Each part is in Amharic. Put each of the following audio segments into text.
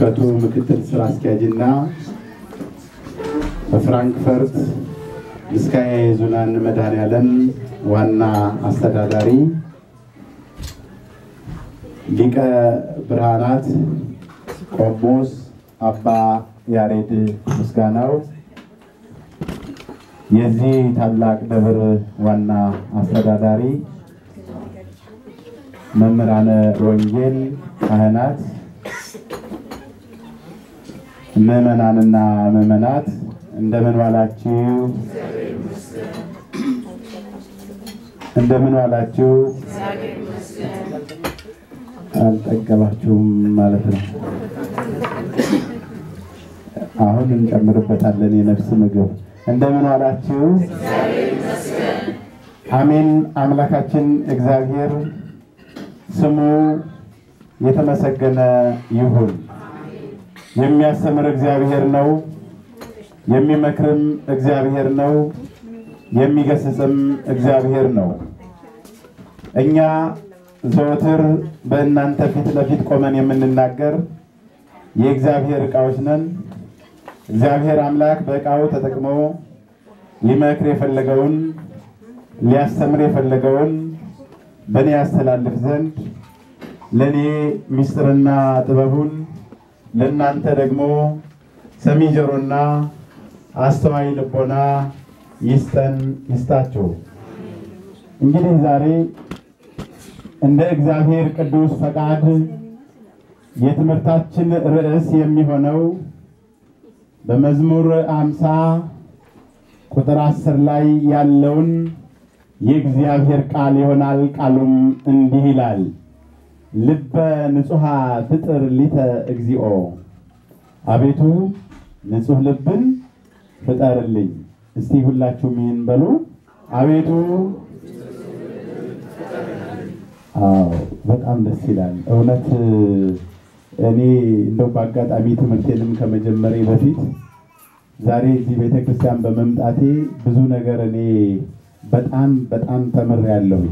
የጥምቀቱ ምክትል ስራ አስኪያጅና በፍራንክፈርት ምስካየ ኅዙናን መድኃኔዓለም ዋና አስተዳዳሪ ሊቀ ብርሃናት ቆሞስ አባ ያሬድ ምስጋናው የዚህ ታላቅ ደብር ዋና አስተዳዳሪ መምህራነ ወንጌል፣ ካህናት፣ ምዕመናንና ምዕመናት እንደምን ዋላችሁ? እንደምን ዋላችሁ? አልጠገባችሁም ማለት ነው። አሁን እንጨምርበታለን የነፍስ ምግብ። እንደምን ዋላችሁ? አሜን። አምላካችን እግዚአብሔር ስሙ የተመሰገነ ይሁን። የሚያስተምር እግዚአብሔር ነው። የሚመክርም እግዚአብሔር ነው። የሚገስጽም እግዚአብሔር ነው። እኛ ዘወትር በእናንተ ፊት ለፊት ቆመን የምንናገር የእግዚአብሔር ዕቃዎች ነን። እግዚአብሔር አምላክ በዕቃው ተጠቅሞ ሊመክር የፈለገውን ሊያስተምር የፈለገውን በእኔ ያስተላልፍ ዘንድ ለእኔ ምስጢርና ጥበቡን ለእናንተ ደግሞ ሰሚ ጆሮና አስተዋይ ልቦና ይስጠን ይስጣችሁ። እንግዲህ ዛሬ እንደ እግዚአብሔር ቅዱስ ፈቃድ የትምህርታችን ርዕስ የሚሆነው በመዝሙር አምሳ ቁጥር አስር ላይ ያለውን የእግዚአብሔር ቃል ይሆናል። ቃሉም እንዲህ ይላል፣ ልበ ንጹሐ ፍጥር ሊተ እግዚኦ፣ አቤቱ ንጹሕ ልብን ፍጠርልኝ። እስቲ ሁላችሁም ይህን በሉ፣ አቤቱ አዎ በጣም ደስ ይላል። እውነት እኔ እንደው በአጋጣሚ ትምህርቴንም ከመጀመሬ በፊት ዛሬ እዚህ ቤተክርስቲያን በመምጣቴ ብዙ ነገር እኔ በጣም በጣም ተምሬያለሁ።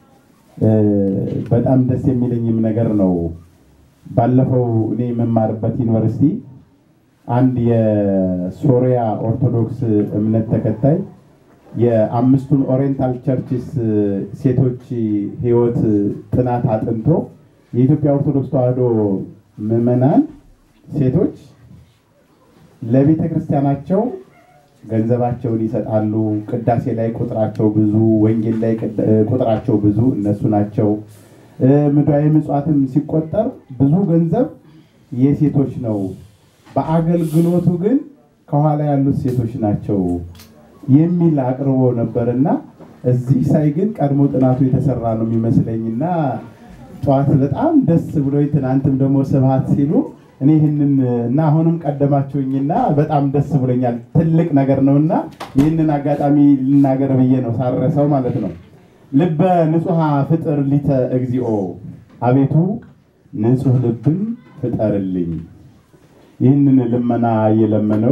በጣም ደስ የሚለኝም ነገር ነው። ባለፈው እኔ የምማርበት ዩኒቨርሲቲ አንድ የሶሪያ ኦርቶዶክስ እምነት ተከታይ የአምስቱን ኦሪየንታል ቸርችስ ሴቶች ሕይወት ጥናት አጥንቶ የኢትዮጵያ ኦርቶዶክስ ተዋሕዶ ምዕመናን ሴቶች ለቤተ ክርስቲያናቸው ገንዘባቸውን ይሰጣሉ። ቅዳሴ ላይ ቁጥራቸው ብዙ፣ ወንጌል ላይ ቁጥራቸው ብዙ እነሱ ናቸው። ምድራዊ ምጽዋትም ሲቆጠር ብዙ ገንዘብ የሴቶች ነው። በአገልግሎቱ ግን ከኋላ ያሉት ሴቶች ናቸው የሚል አቅርቦ ነበርና እዚህ ሳይ ግን ቀድሞ ጥናቱ የተሰራ ነው የሚመስለኝና ጠዋት በጣም ደስ ብሎ ትናንትም ደግሞ ስብሐት ሲሉ እኔ ይህንን እና አሁንም ቀደማችሁኝና በጣም ደስ ብሎኛል። ትልቅ ነገር ነውና ይህንን አጋጣሚ ልናገር ብዬ ነው ሳረሰው ማለት ነው። ልበ ንጹሐ ፍጥር ሊተ እግዚኦ፣ አቤቱ ንጹሕ ልብን ፍጠርልኝ። ይህንን ልመና የለመነው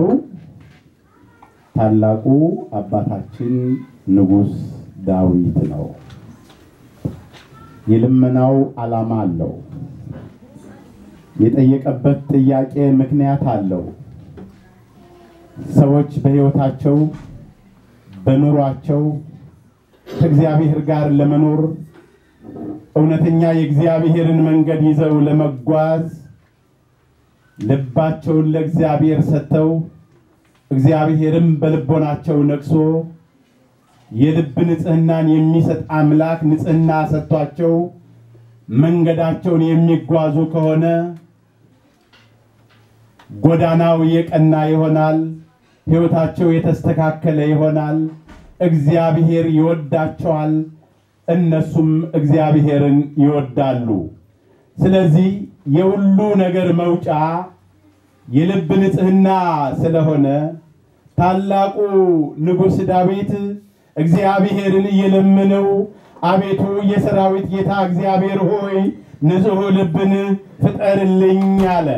ታላቁ አባታችን ንጉሥ ዳዊት ነው። የልመናው ዓላማ አለው። የጠየቀበት ጥያቄ ምክንያት አለው። ሰዎች በሕይወታቸው በኑሯቸው ከእግዚአብሔር ጋር ለመኖር እውነተኛ የእግዚአብሔርን መንገድ ይዘው ለመጓዝ ልባቸውን ለእግዚአብሔር ሰጥተው እግዚአብሔርም በልቦናቸው ነግሶ የልብ ንጽሕናን የሚሰጥ አምላክ ንጽሕና ሰጥቷቸው መንገዳቸውን የሚጓዙ ከሆነ ጎዳናው የቀና ይሆናል። ሕይወታቸው የተስተካከለ ይሆናል። እግዚአብሔር ይወዳቸዋል፣ እነሱም እግዚአብሔርን ይወዳሉ። ስለዚህ የሁሉ ነገር መውጫ የልብ ንጽሕና ስለሆነ ታላቁ ንጉሥ ዳዊት እግዚአብሔርን እየለመነው አቤቱ የሰራዊት ጌታ እግዚአብሔር ሆይ ንጹሕ ልብን ፍጠርልኝ አለ።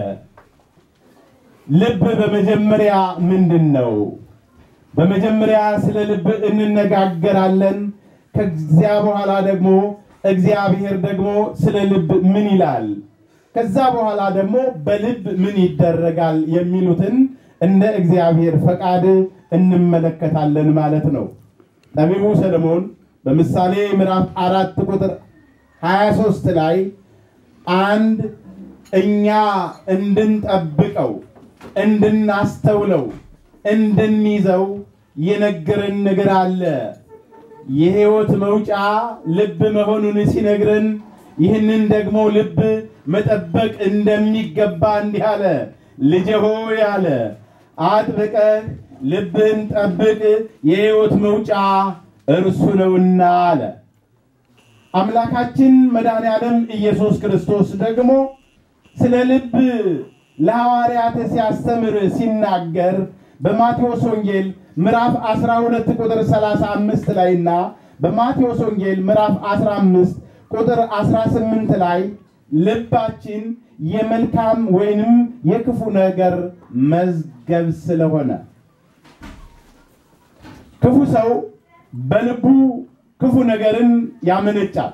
ልብ በመጀመሪያ ምንድን ነው? በመጀመሪያ ስለ ልብ እንነጋገራለን። ከዚያ በኋላ ደግሞ እግዚአብሔር ደግሞ ስለ ልብ ምን ይላል? ከዛ በኋላ ደግሞ በልብ ምን ይደረጋል የሚሉትን እንደ እግዚአብሔር ፈቃድ እንመለከታለን ማለት ነው። ጠቢቡ ሰለሞን በምሳሌ ምዕራፍ አራት ቁጥር 23 ላይ አንድ እኛ እንድንጠብቀው እንድናስተውለው እንድንይዘው የነገረን ነገር አለ። የሕይወት መውጫ ልብ መሆኑን ሲነግረን ይህንን ደግሞ ልብ መጠበቅ እንደሚገባ እንዲህ አለ። ልጄ ሆይ አለ አጥብቀህ ልብህን ጠብቅ፣ የሕይወት መውጫ እርሱ ነውና አለ። አምላካችን መድኃኔ ዓለም ኢየሱስ ክርስቶስ ደግሞ ስለ ልብ ለሐዋርያት ሲያስተምር ሲናገር በማቴዎስ ወንጌል ምዕራፍ 12 ቁጥር 35 ላይ እና በማቴዎስ ወንጌል ምዕራፍ 15 ቁጥር 18 ላይ ልባችን የመልካም ወይንም የክፉ ነገር መዝገብ ስለሆነ ክፉ ሰው በልቡ ክፉ ነገርን ያመነጫል።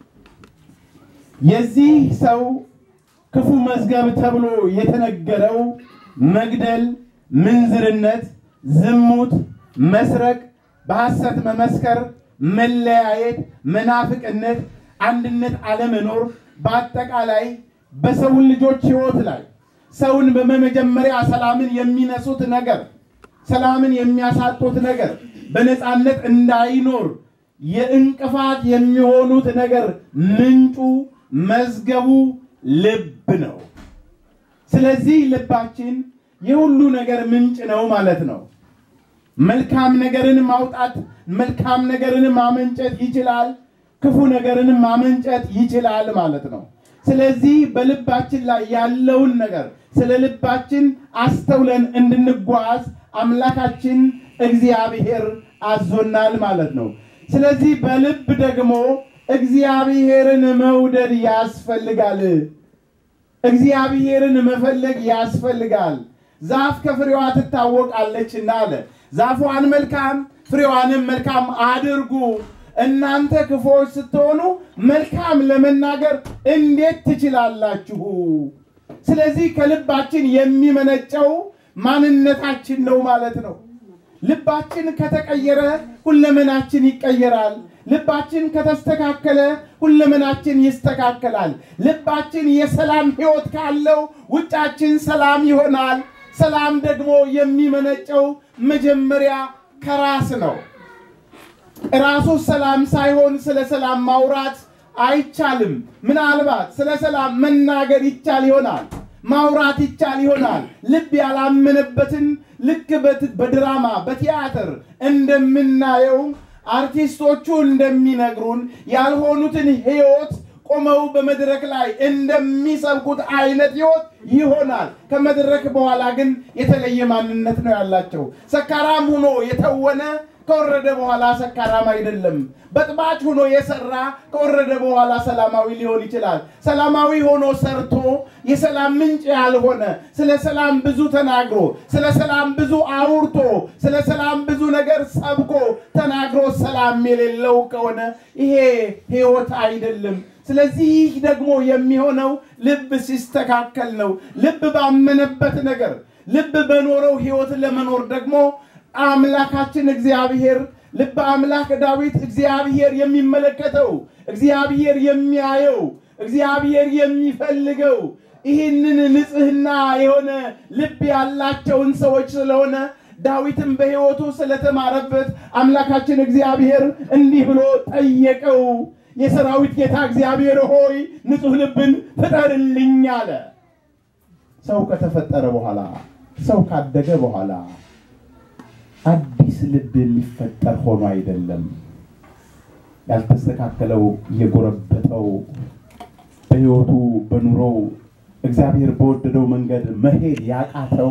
የዚህ ሰው ክፉ መዝገብ ተብሎ የተነገረው መግደል፣ ምንዝርነት፣ ዝሙት፣ መስረቅ፣ በሐሰት መመስከር፣ መለያየት፣ መናፍቅነት፣ አንድነት አለመኖር፣ በአጠቃላይ በሰው ልጆች ሕይወት ላይ ሰውን በመጀመሪያ ሰላምን የሚነሱት ነገር፣ ሰላምን የሚያሳጡት ነገር፣ በነፃነት እንዳይኖር የእንቅፋት የሚሆኑት ነገር ምንጩ መዝገቡ ልብ ነው። ስለዚህ ልባችን የሁሉ ነገር ምንጭ ነው ማለት ነው። መልካም ነገርን ማውጣት፣ መልካም ነገርን ማመንጨት ይችላል። ክፉ ነገርን ማመንጨት ይችላል ማለት ነው። ስለዚህ በልባችን ላይ ያለውን ነገር ስለ ልባችን አስተውለን እንድንጓዝ አምላካችን እግዚአብሔር አዞናል ማለት ነው። ስለዚህ በልብ ደግሞ እግዚአብሔርን መውደድ ያስፈልጋል። እግዚአብሔርን መፈለግ ያስፈልጋል። ዛፍ ከፍሬዋ ትታወቃለችና አለ። ዛፏን መልካም ፍሬዋንም መልካም አድርጉ። እናንተ ክፉዎች ስትሆኑ መልካም ለመናገር እንዴት ትችላላችሁ? ስለዚህ ከልባችን የሚመነጨው ማንነታችን ነው ማለት ነው። ልባችን ከተቀየረ ሁለመናችን ይቀየራል። ልባችን ከተስተካከለ ሁለመናችን ይስተካከላል። ልባችን የሰላም ሕይወት ካለው ውጫችን ሰላም ይሆናል። ሰላም ደግሞ የሚመነጨው መጀመሪያ ከራስ ነው። ራሱ ሰላም ሳይሆን ስለ ሰላም ማውራት አይቻልም። ምናልባት ስለ ሰላም መናገር ይቻል ይሆናል፣ ማውራት ይቻል ይሆናል። ልብ ያላመነበትን ልክ በድራማ በቲያትር እንደምናየው አርቲስቶቹ እንደሚነግሩን ያልሆኑትን ሕይወት ቆመው በመድረክ ላይ እንደሚሰብኩት አይነት ሕይወት ይሆናል። ከመድረክ በኋላ ግን የተለየ ማንነት ነው ያላቸው። ሰካራም ሆኖ የተወነ ከወረደ በኋላ ሰካራም አይደለም። በጥባጭ ሆኖ የሰራ ከወረደ በኋላ ሰላማዊ ሊሆን ይችላል። ሰላማዊ ሆኖ ሰርቶ የሰላም ምንጭ ያልሆነ ስለ ሰላም ብዙ ተናግሮ ስለ ሰላም ብዙ አውርቶ ስለ ሰላም ብዙ ነገር ሰብኮ ተናግሮ ሰላም የሌለው ከሆነ ይሄ ሕይወት አይደለም። ስለዚህ ይህ ደግሞ የሚሆነው ልብ ሲስተካከል ነው። ልብ ባመነበት ነገር ልብ በኖረው ሕይወት ለመኖር ደግሞ አምላካችን እግዚአብሔር ልበ አምላክ ዳዊት እግዚአብሔር የሚመለከተው እግዚአብሔር የሚያየው እግዚአብሔር የሚፈልገው ይህንን ንጽሕና የሆነ ልብ ያላቸውን ሰዎች ስለሆነ ዳዊትም በሕይወቱ ስለተማረበት አምላካችን እግዚአብሔር እንዲህ ብሎ ጠየቀው። የሰራዊት ጌታ እግዚአብሔር ሆይ ንጹሕ ልብን ፍጠርልኝ አለ። ሰው ከተፈጠረ በኋላ ሰው ካደገ በኋላ አዲስ ልብ የሚፈጠር ሆኖ አይደለም። ያልተስተካከለው የጎረበጠው በሕይወቱ በኑሮው እግዚአብሔር በወደደው መንገድ መሄድ ያቃተው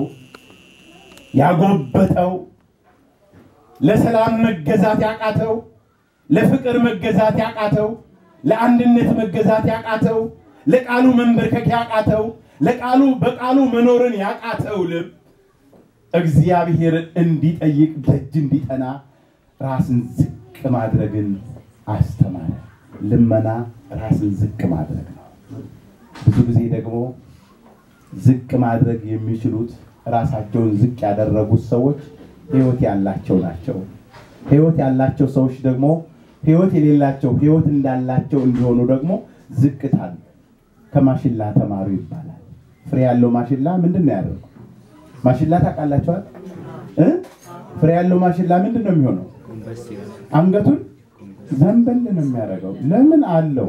ያጎበጠው ለሰላም መገዛት ያቃተው ለፍቅር መገዛት ያቃተው ለአንድነት መገዛት ያቃተው ለቃሉ መንበርከክ ያቃተው ለቃሉ በቃሉ መኖርን ያቃተው ልብ እግዚአብሔር እንዲጠይቅ ደጅ እንዲጠና ራስን ዝቅ ማድረግን አስተማረ። ልመና ራስን ዝቅ ማድረግ ነው። ብዙ ጊዜ ደግሞ ዝቅ ማድረግ የሚችሉት ራሳቸውን ዝቅ ያደረጉት ሰዎች ህይወት ያላቸው ናቸው። ህይወት ያላቸው ሰዎች ደግሞ ህይወት የሌላቸው ህይወት እንዳላቸው እንዲሆኑ ደግሞ ዝቅታል ከማሽላ ተማሩ ይባላል። ፍሬ ያለው ማሽላ ምንድን ነው ያደርገው? ማሽላ ታውቃላችኋል? እ? ፍሬ ያለው ማሽላ ምንድን ነው የሚሆነው? አንገቱን ዘንበል ነው የሚያደርገው። ለምን አለው።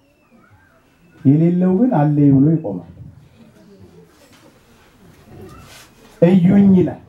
የሌለው ግን አለኝ ብሎ ይቆማል። እዩኝ ይላል።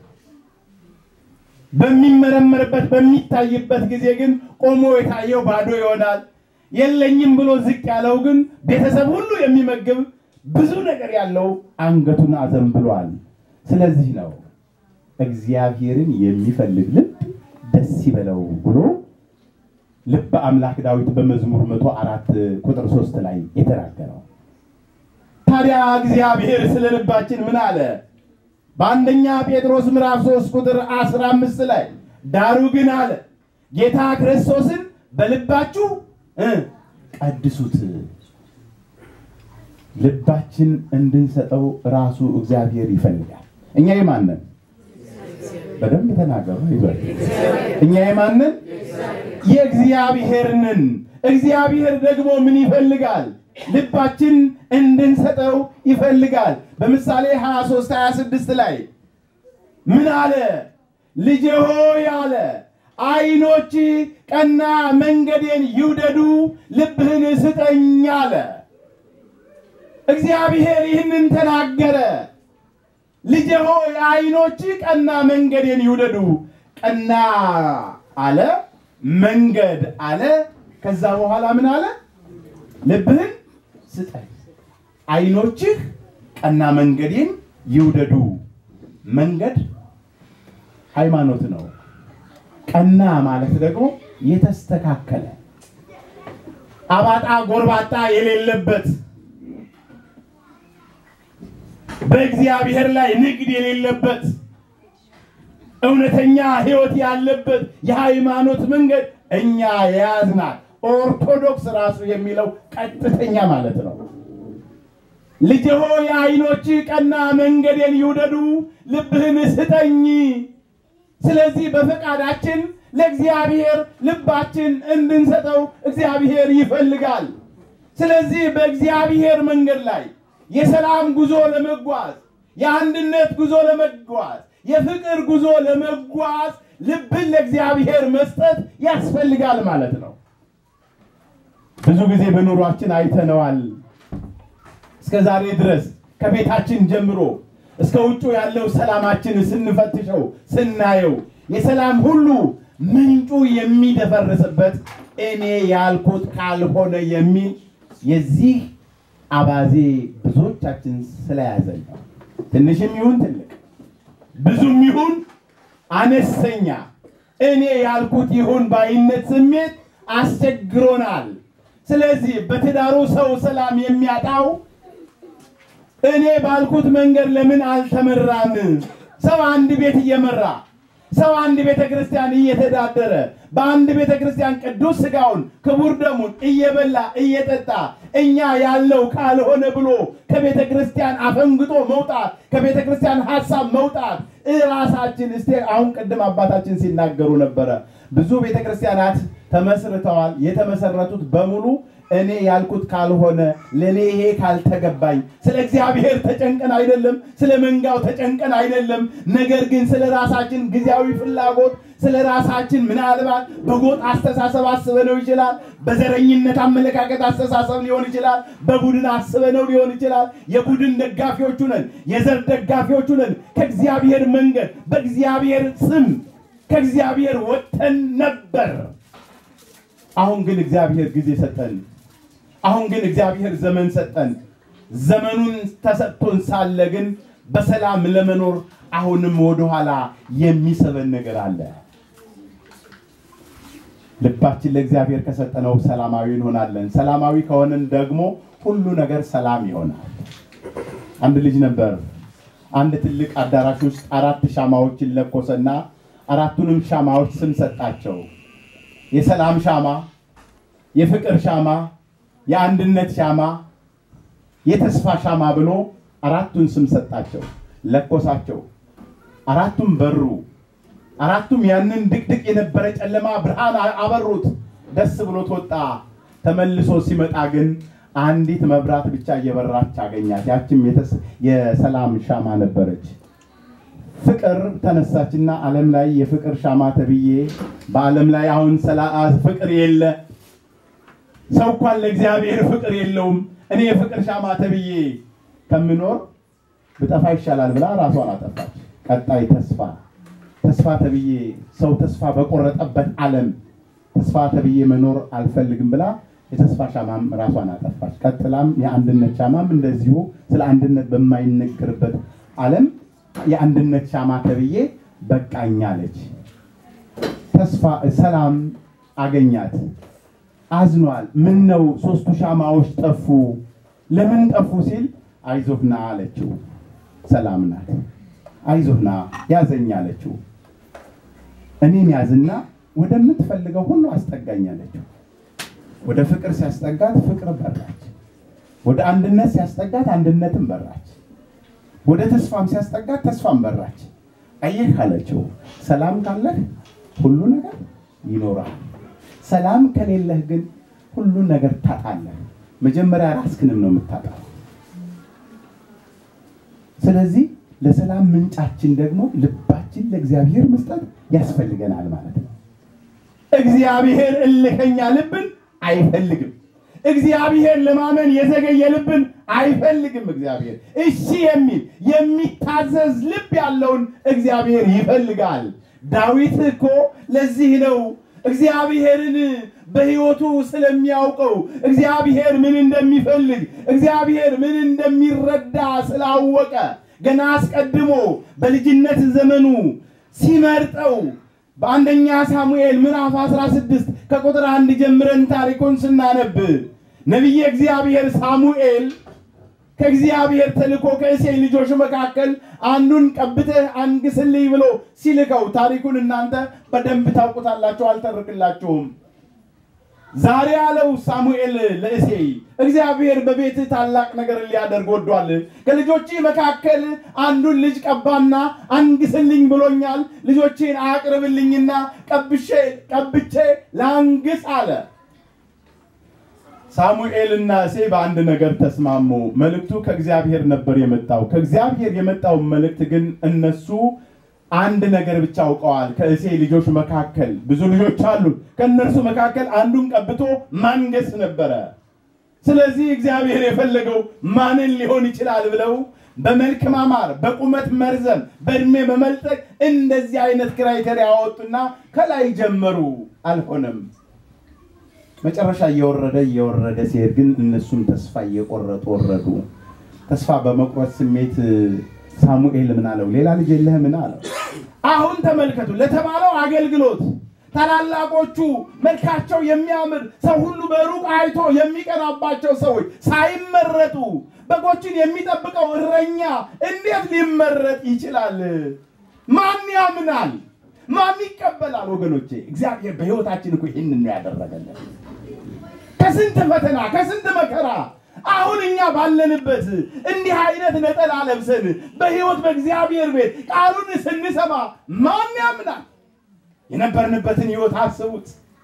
በሚመረመርበት በሚታይበት ጊዜ ግን ቆሞ የታየው ባዶ ይሆናል። የለኝም ብሎ ዝቅ ያለው ግን ቤተሰብ ሁሉ የሚመግብ ብዙ ነገር ያለው አንገቱን አዘንብሏል። ስለዚህ ነው እግዚአብሔርን የሚፈልግ ልብ ደስ ይበለው ብሎ ልበ አምላክ ዳዊት በመዝሙር መቶ አራት ቁጥር ሶስት ላይ የተናገረው። ታዲያ እግዚአብሔር ስለ ልባችን ምን አለ? በአንደኛ ጴጥሮስ ምዕራፍ 3 ቁጥር 15 ላይ ዳሩ ግን አለ ጌታ ክርስቶስን በልባችሁ እ ቀድሱት። ልባችን እንድንሰጠው ራሱ እግዚአብሔር ይፈልጋል። እኛ የማንን በደንብ ተናገሩ። ይበል እኛ የማንን የእግዚአብሔርንን። እግዚአብሔር ደግሞ ምን ይፈልጋል? ልባችን እንድንሰጠው ይፈልጋል። በምሳሌ 23 26 ላይ ምን አለ? ልጄ ሆይ አለ ዓይኖች ቀና መንገዴን ይውደዱ፣ ልብህን ስጠኝ አለ። እግዚአብሔር ይህንን ተናገረ። ልጄ ሆይ ዓይኖች ቀና መንገዴን ይውደዱ። ቀና አለ፣ መንገድ አለ። ከዛ በኋላ ምን አለ? ልብህን ስጠኝ። ዓይኖችህ ቀና መንገዴን ይውደዱ። መንገድ ሃይማኖት ነው። ቀና ማለት ደግሞ የተስተካከለ አባጣ ጎርባጣ የሌለበት በእግዚአብሔር ላይ ንግድ የሌለበት እውነተኛ ሕይወት ያለበት የሃይማኖት መንገድ እኛ የያዝናት ኦርቶዶክስ ራሱ የሚለው ቀጥተኛ ማለት ነው። ልጅ ሆይ ዓይኖች ቀና መንገዴን ይውደዱ፣ ልብህን ስጠኝ። ስለዚህ በፈቃዳችን ለእግዚአብሔር ልባችን እንድንሰጠው እግዚአብሔር ይፈልጋል። ስለዚህ በእግዚአብሔር መንገድ ላይ የሰላም ጉዞ ለመጓዝ የአንድነት ጉዞ ለመጓዝ የፍቅር ጉዞ ለመጓዝ ልብን ለእግዚአብሔር መስጠት ያስፈልጋል ማለት ነው። ብዙ ጊዜ በኑሯችን አይተነዋል። እስከ ዛሬ ድረስ ከቤታችን ጀምሮ እስከ ውጩ ያለው ሰላማችን ስንፈትሸው ስናየው የሰላም ሁሉ ምንጩ የሚደፈርስበት እኔ ያልኩት ካልሆነ የሚል የዚህ አባዜ ብዙዎቻችን ስለያዘን ነው። ትንሽም ይሁን ትልቅ፣ ብዙም ይሁን አነስተኛ እኔ ያልኩት ይሁን ባይነት ስሜት አስቸግሮናል። ስለዚህ በትዳሩ ሰው ሰላም የሚያጣው እኔ ባልኩት መንገድ ለምን አልተመራም? ሰው አንድ ቤት እየመራ ሰው አንድ ቤተ ክርስቲያን እየተዳደረ በአንድ ቤተ ክርስቲያን ቅዱስ ሥጋውን ክቡር ደሙን እየበላ እየጠጣ እኛ ያለው ካልሆነ ብሎ ከቤተ ክርስቲያን አፈንግጦ መውጣት ከቤተ ክርስቲያን ሀሳብ መውጣት እራሳችን እስቲ አሁን ቅድም አባታችን ሲናገሩ ነበረ። ብዙ ቤተ ክርስቲያናት ተመስርተዋል። የተመሰረቱት በሙሉ እኔ ያልኩት ካልሆነ ለእኔ ይሄ ካልተገባኝ ስለ እግዚአብሔር ተጨንቀን አይደለም፣ ስለ መንጋው ተጨንቀን አይደለም። ነገር ግን ስለ ራሳችን ጊዜያዊ ፍላጎት ስለ ራሳችን ምናልባት በጎጥ አስተሳሰብ አስበነው ይችላል። በዘረኝነት አመለካከት አስተሳሰብ ሊሆን ይችላል። በቡድን አስበነው ሊሆን ይችላል። የቡድን ደጋፊዎቹ ነን፣ የዘር ደጋፊዎቹ ነን። ከእግዚአብሔር መንገድ በእግዚአብሔር ስም ከእግዚአብሔር ወጥተን ነበር። አሁን ግን እግዚአብሔር ጊዜ ሰጠን። አሁን ግን እግዚአብሔር ዘመን ሰጠን። ዘመኑን ተሰጥቶን ሳለ ግን በሰላም ለመኖር አሁንም ወደኋላ የሚሰበን ነገር አለ። ልባችን ለእግዚአብሔር ከሰጠነው ሰላማዊ እንሆናለን። ሰላማዊ ከሆንን ደግሞ ሁሉ ነገር ሰላም ይሆናል። አንድ ልጅ ነበር። አንድ ትልቅ አዳራሽ ውስጥ አራት ሻማዎችን ለኮሰና አራቱንም ሻማዎች ስም ሰጣቸው። የሰላም ሻማ፣ የፍቅር ሻማ፣ የአንድነት ሻማ፣ የተስፋ ሻማ ብሎ አራቱን ስም ሰጣቸው፣ ለኮሳቸው። አራቱም በሩ። አራቱም ያንን ድቅድቅ የነበረ ጨለማ ብርሃን አበሩት። ደስ ብሎት ወጣ። ተመልሶ ሲመጣ ግን አንዲት መብራት ብቻ እየበራች አገኛት። ያችም የሰላም ሻማ ነበረች። ፍቅር ተነሳችና ዓለም ላይ የፍቅር ሻማ ተብዬ በዓለም ላይ አሁን ፍቅር የለ ሰው እንኳን ለእግዚአብሔር ፍቅር የለውም። እኔ የፍቅር ሻማ ተብዬ ከምኖር ብጠፋ ይሻላል ብላ ራሷን አጠፋች። ቀጣይ ተስፋ ተስፋ ተብዬ ሰው ተስፋ በቆረጠበት ዓለም ተስፋ ተብዬ መኖር አልፈልግም ብላ የተስፋ ሻማም ራሷን አጠፋች። ቀጥላም የአንድነት ሻማም እንደዚሁ ስለ አንድነት በማይነገርበት ዓለም የአንድነት ሻማ ተብዬ በቃኝ አለች። ተስፋ ሰላም አገኛት። አዝኗል። ምን ነው ሶስቱ ሻማዎች ጠፉ? ለምን ጠፉ ሲል አይዞህና አለችው። ሰላም ናት። አይዞህና ያዘኝ አለችው። እኔን ያዝና ወደምትፈልገው ሁሉ አስጠጋኝ አለችው። ወደ ፍቅር ሲያስጠጋት ፍቅር በራች። ወደ አንድነት ሲያስጠጋት አንድነትን በራች። ወደ ተስፋም ሲያስጠጋት ተስፋም በራች። አየህ አለችው፣ ሰላም ካለህ ሁሉ ነገር ይኖራል። ሰላም ከሌለህ ግን ሁሉን ነገር ታጣለህ። መጀመሪያ ራስክንም ነው የምታጣው። ስለዚህ ለሰላም ምንጫችን ደግሞ ልባችን ለእግዚአብሔር መስጠት ያስፈልገናል ማለት ነው። እግዚአብሔር እልከኛ ልብን አይፈልግም። እግዚአብሔር ለማመን የዘገየ ልብን አይፈልግም። እግዚአብሔር እሺ የሚል የሚታዘዝ ልብ ያለውን እግዚአብሔር ይፈልጋል። ዳዊት እኮ ለዚህ ነው እግዚአብሔርን በሕይወቱ ስለሚያውቀው እግዚአብሔር ምን እንደሚፈልግ እግዚአብሔር ምን እንደሚረዳ ስላወቀ ገና አስቀድሞ በልጅነት ዘመኑ ሲመርጠው በአንደኛ ሳሙኤል ምዕራፍ 16 ከቁጥር አንድ ጀምረን ታሪኩን ስናነብ ነቢየ እግዚአብሔር ሳሙኤል ከእግዚአብሔር ተልኮ ከእሴይ ልጆች መካከል አንዱን ቀብተህ አንግስልኝ ብሎ ሲልከው ታሪኩን እናንተ በደንብ ታውቁታላችሁ፣ አልተርክላችሁም። ዛሬ ያለው ሳሙኤል ለእሴይ እግዚአብሔር በቤት ታላቅ ነገር ሊያደርግ ወዷል። ከልጆች መካከል አንዱን ልጅ ቀባና አንግስልኝ ብሎኛል። ልጆቼን አቅርብልኝና ቀብሼ ቀብቼ ላንግስ አለ። ሳሙኤልና እሴይ በአንድ ነገር ተስማሙ። መልእክቱ ከእግዚአብሔር ነበር የመጣው። ከእግዚአብሔር የመጣው መልእክት ግን እነሱ አንድ ነገር ብቻ አውቀዋል። ከእሴይ ልጆች መካከል ብዙ ልጆች አሉ። ከእነርሱ መካከል አንዱን ቀብቶ ማንገስ ነበረ። ስለዚህ እግዚአብሔር የፈለገው ማንን ሊሆን ይችላል ብለው በመልክ ማማር፣ በቁመት መርዘም፣ በእድሜ መመልጠቅ እንደዚህ አይነት ክራይቴሪያ ያወጡና ከላይ ጀመሩ። አልሆነም። መጨረሻ እየወረደ እየወረደ ሲሄድ ግን እነሱም ተስፋ እየቆረጡ ወረዱ። ተስፋ በመቁረጥ ስሜት ሳሙኤል ምን አለው? ሌላ ልጅ የለህ? ምን አለው? አሁን ተመልከቱ፣ ለተባለው አገልግሎት ታላላቆቹ መልካቸው የሚያምር ሰው ሁሉ በሩቅ አይቶ የሚቀናባቸው ሰዎች ሳይመረጡ በጎችን የሚጠብቀው እረኛ እንዴት ሊመረጥ ይችላል? ማን ያምናል? ማን ይቀበላል? ወገኖቼ እግዚአብሔር በሕይወታችን እኮ ይህንን ነው ያደረገልን። ከስንት ፈተና ከስንት መከራ አሁን እኛ ባለንበት እንዲህ አይነት ነጠላ ለብሰን በሕይወት በእግዚአብሔር ቤት ቃሉን ስንሰማ ማን ያምናል? የነበርንበትን ሕይወት አስቡት።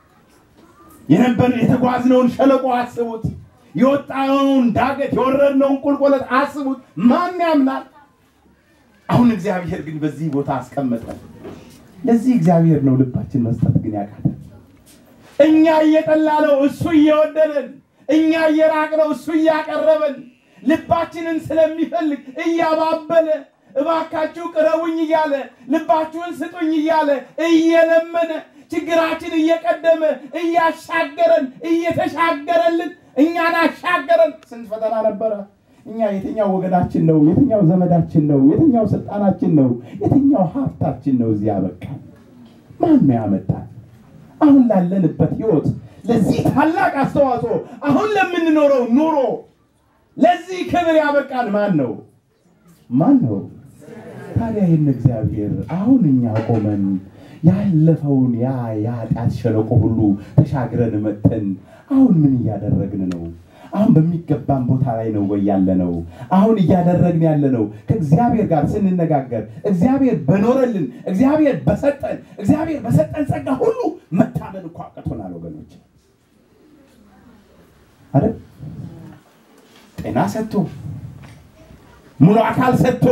የነበር የተጓዝነውን ሸለቆ አስቡት። የወጣነውን ዳገት የወረድነውን ቁልቁለት አስቡት። ማን ያምናል? አሁን እግዚአብሔር ግን በዚህ ቦታ አስቀመጠን። ለዚህ እግዚአብሔር ነው ልባችን መስጠት ግን ያቃተን። እኛ እየጠላ ነው እሱ እየወደደን፣ እኛ እየራቅ ነው እሱ እያቀረበን፣ ልባችንን ስለሚፈልግ እያባበለ እባካችሁ ቅረቡኝ እያለ ልባችሁን ስጡኝ እያለ እየለመነ ችግራችን እየቀደመ እያሻገረን እየተሻገረልን እኛን አሻገረን። ስንት ፈተና ነበረ። እኛ የትኛው ወገናችን ነው? የትኛው ዘመዳችን ነው? የትኛው ስልጣናችን ነው? የትኛው ሀብታችን ነው? እዚህ ያበቃል? ማን ነው ያመጣል? አሁን ላለንበት ህይወት፣ ለዚህ ታላቅ አስተዋጽኦ፣ አሁን ለምንኖረው ኑሮ፣ ለዚህ ክብር ያበቃል ማን ነው? ማን ነው? ታዲያ ይህን እግዚአብሔር አሁን እኛ ቆመን ያለፈውን ያ የኃጢአት ሸለቆ ሁሉ ተሻግረን መጥተን አሁን ምን እያደረግን ነው? አሁን በሚገባን ቦታ ላይ ነው ወይ ያለ ነው? አሁን እያደረግን ያለ ነው ከእግዚአብሔር ጋር ስንነጋገር እግዚአብሔር በኖረልን እግዚአብሔር በሰጠን እግዚአብሔር በሰጠን ጸጋ ሁሉ መታመን እኮ አቅቶናል ወገኖች አይደል? ጤና ሰጥቶ ሙሉ አካል ሰጥቶ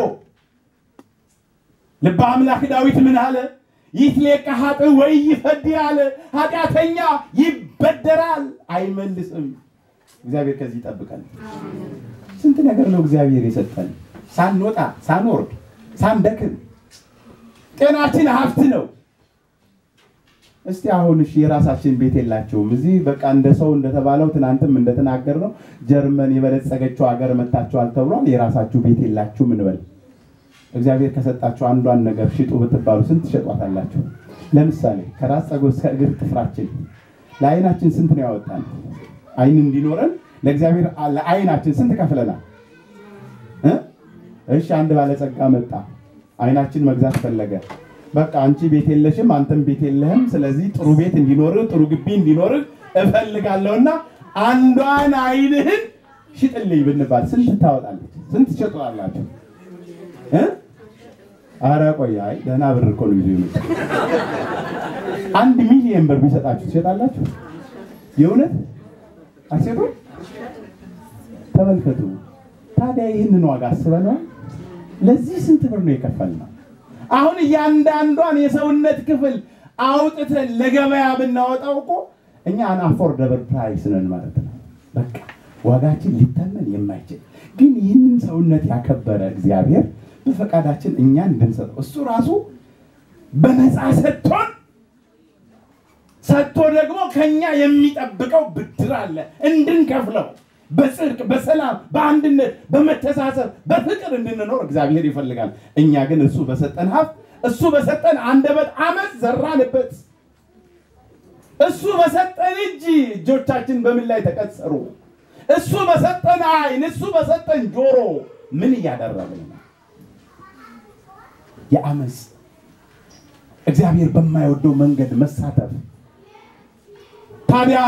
ልበ አምላክ ዳዊት ምን አለ? ይትሌቀ ኃጥእ ወይ ይፈድር አለ። ኃጢአተኛ ይበደራል አይመልስም። እግዚአብሔር ከዚህ ይጠብቀን። ስንት ነገር ነው እግዚአብሔር የሰጠን ሳንወጣ ሳንወርድ ሳንደክም። ጤናችን ሀብት ነው። እስቲ አሁን እሺ የራሳችን ቤት የላቸውም። እዚህ በቃ እንደ ሰው እንደተባለው ትናንትም እንደተናገር ነው ጀርመን የበለጸገችው ሀገር መታችኋል ተብሏል። የራሳችሁ ቤት የላችሁም እንበል። እግዚአብሔር ከሰጣችሁ አንዷን ነገር ሽጡ ብትባሉ ስንት ትሸጧታላችሁ? ለምሳሌ ከራስ ፀጉር እስከ እግር ጥፍራችን ለአይናችን ስንት ነው ያወጣን? አይን እንዲኖረን ለእግዚአብሔር ለአይናችን ስንት ከፍለናል? እ? እሺ አንድ ባለጸጋ መጣ፣ አይናችን መግዛት ፈለገ። በቃ አንቺ ቤት የለሽም፣ አንተም ቤት የለህም። ስለዚህ ጥሩ ቤት እንዲኖርህ ጥሩ ግቢ እንዲኖርህ እፈልጋለሁና አንዷን አይንህን ሽጥልኝ ብንባል ስንት ታወጣለች? ስንት ትሸጧላችሁ? እ? ኧረ ቆይ አይ ደህና ብር እኮ ነው ይዞ የመጣው። አንድ ሚሊየን ብር ቢሰጣችሁ ትሸጣላችሁ? የእውነት አትሸጡም? ተመልከቱ። ታዲያ ይህንን ዋጋ አስበነዋል? ለዚህ ስንት ብር ነው የከፈልነው? አሁን እያንዳንዷን የሰውነት ክፍል አውጥተን ለገበያ ብናወጣው እኮ እኛ አን አፎርደብል ፕራይስ ነን ማለት ነው። በቃ ዋጋችን ሊተመን የማይችል ግን ይህንን ሰውነት ያከበረ እግዚአብሔር በፈቃዳችን እኛ እንድንሰጠው እሱ ራሱ በነፃ ሰጥቶን ሰጥቶ ደግሞ ከኛ የሚጠብቀው ብድር አለ እንድንከፍለው በጽድቅ በሰላም በአንድነት በመተሳሰብ በፍቅር እንድንኖር እግዚአብሔር ይፈልጋል። እኛ ግን እሱ በሰጠን ሀብት እሱ በሰጠን አንደበት አመት ዘራንበት። እሱ በሰጠን እጅ እጆቻችን በምን ላይ ተቀጸሩ? እሱ በሰጠን አይን እሱ በሰጠን ጆሮ ምን እያደረግን ነው? የአመፅ እግዚአብሔር በማይወደው መንገድ መሳተፍ ታዲያ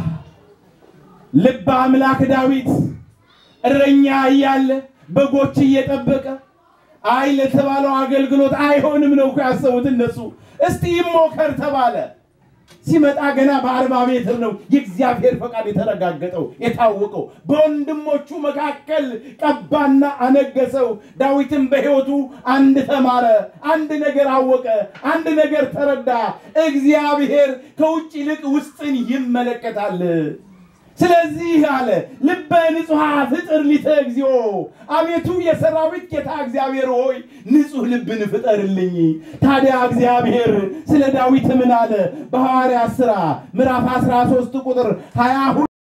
ልበ አምላክ ዳዊት እረኛ እያለ በጎች እየጠበቀ አይ ለተባለው አገልግሎት አይሆንም ነው እኮ ያሰቡት እነሱ። እስቲ ይሞከር ተባለ። ሲመጣ ገና በአርባ ሜትር ነው የእግዚአብሔር ፈቃድ የተረጋገጠው የታወቀው። በወንድሞቹ መካከል ቀባና አነገሰው። ዳዊትም በሕይወቱ አንድ ተማረ፣ አንድ ነገር አወቀ፣ አንድ ነገር ተረዳ። እግዚአብሔር ከውጭ ይልቅ ውስጥን ይመለከታል። ስለዚህ አለ ልበ ንጹሐ ፍጥር ሊተ እግዚኦ፣ አቤቱ የሰራዊት ጌታ እግዚአብሔር ሆይ ንጹሕ ልብን ፍጠርልኝ። ታዲያ እግዚአብሔር ስለ ዳዊት ምን አለ? በሐዋርያት ሥራ ምዕራፍ 13 ቁጥር 22